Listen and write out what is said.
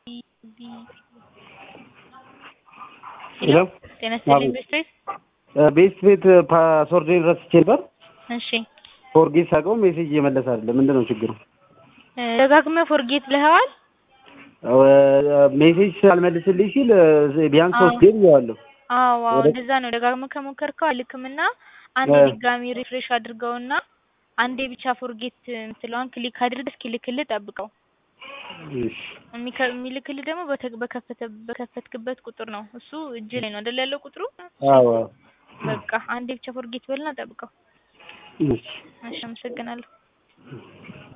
ሄሎ ጤና ይስጥልኝ ቤስት ቤት ቤስት ቤት ፓስወርዴን ረስቼ ነበር። እሺ ፎርጌት ሳቀው ሜሴጅ እየመለሰ አይደለም። ምንድን ነው ችግሩ? ደጋግመህ ፎርጌት ልኸዋል? ሜሴጅ ሳልመልስልኝ ሲል ቢያንስ አዎ። ሶስት ጌም ይዋለሁ። አዎ አዎ ወደ- እንደዛ ነው። ደጋግመህ ከሞከርከው አልክምና አንድ እ። ድጋሚ ሪፍሬሽ አድርገውና አንዴ ብቻ ፎርጌት የምትለዋን ክሊክ አድርገህ እስኪልክልህ ጠብቀው። እሺ የሚከ- የሚልክልህ ደግሞ በተ- በከፈተ በከፈትክበት ቁጥር ነው። እሱ እጅ ላይ ነው አይደል ያለው ቁጥሩ። አዎ በቃ አንዴ ብቻ ፎርጌት በልና ጠብቀው። እሺ እሺ አመሰግናለሁ።